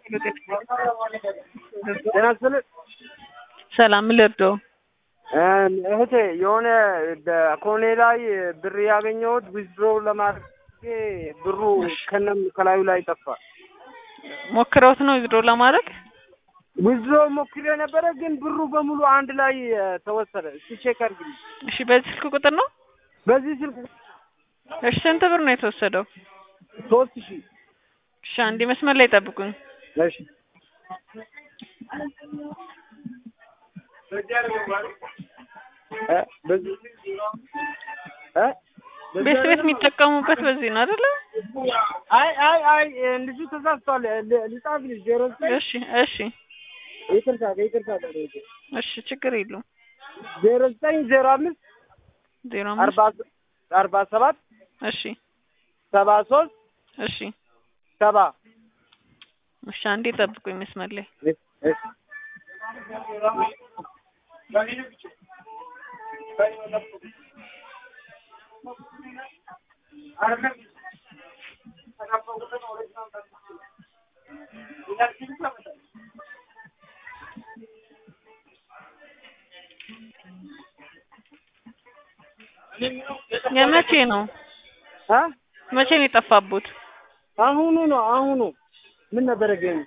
ጤና ይስጥልኝ። ሰላም ልርዳው? እህቴ የሆነ በኮኔ ላይ ብር ያገኘሁት ዊዝድሮ ለማድረግ ብሩ ከነም ከላዩ ላይ ጠፋ። ሞክረውት ነው ዊዝድሮ ለማድረግ? ዊዝድሮ ሞክሬ ነበረ፣ ግን ብሩ በሙሉ አንድ ላይ ተወሰደ። እስኪ ቼክ አድርግልኝ። እሺ፣ በዚህ ስልክ ቁጥር ነው? በዚህ ስልክ እሺ፣ ስንት ብር ነው የተወሰደው? ሶስት ሺህ እሺ፣ አንዴ መስመር ላይ ጠብቁኝ። እሺ እ በዚህ እ ቤት ቤት የሚጠቀሙበት በዚህ ነው አይደለ? አይ አይ አይ ልጁ ተሳስቷል። ልጻፍልሽ ዜሮ ዘጠኝ እሺ እሺ ይቅርታ ይቅርታ እሺ፣ ችግር የለውም። ዜሮ ዘጠኝ ዜሮ አምስት ዜሮ አርባ አምስት አርባ ሰባት እሺ ሰባ ሶስት እሺ ሰባ እሺ፣ አንዴ ጠብቁኝ መስመር ላይ እሺ የመቼ ነው አ መቼ ነው የጠፋቡት? አሁኑ ነው አሁኑ ምን ነበረ ገኝ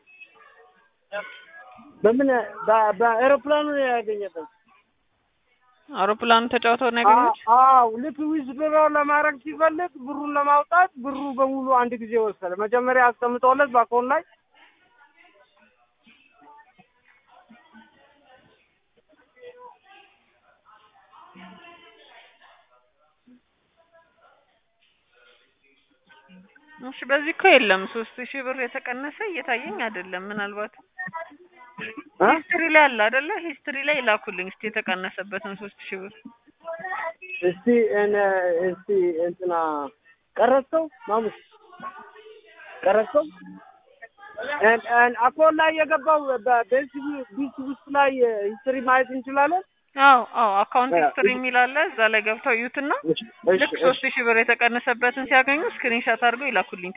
በምን በ- በአኤሮፕላኑ ነው ያገኘበት። አውሮፕላኑ ተጫውተው ነው ያገኙት? አዎ ልክ ዊዝድሮ ለማድረግ ሲፈልግ ብሩን ለማውጣት ብሩ በሙሉ አንድ ጊዜ ወሰደ። መጀመሪያ አስቀምጠውለት በአካውንት ላይ እሺ፣ በዚህ እኮ የለም ሶስት ሺህ ብር የተቀነሰ እየታየኝ አይደለም። ምናልባት አ? ሂስትሪ ላይ አለ አይደለ? ሂስትሪ ላይ ላኩልኝ እስቲ የተቀነሰበትን ሶስት ሺህ ብር እስቲ እነ እስቲ እንትና ቀረጽከው ማሙስ ቀረጽከው እን እን አካውንት ላይ የገባው በቤንስ ቢስ ውስጥ ላይ ሂስትሪ ማየት እንችላለን። አዎ አዎ፣ አካውንት አ- ሂስትሪ የሚል አለ እዛ ላይ ገብተው እዩትና እሺ ልክ ሶስት ሺህ ብር የተቀነሰበትን ሲያገኙ ስክሪንሻት አድርገው ይላኩልኝ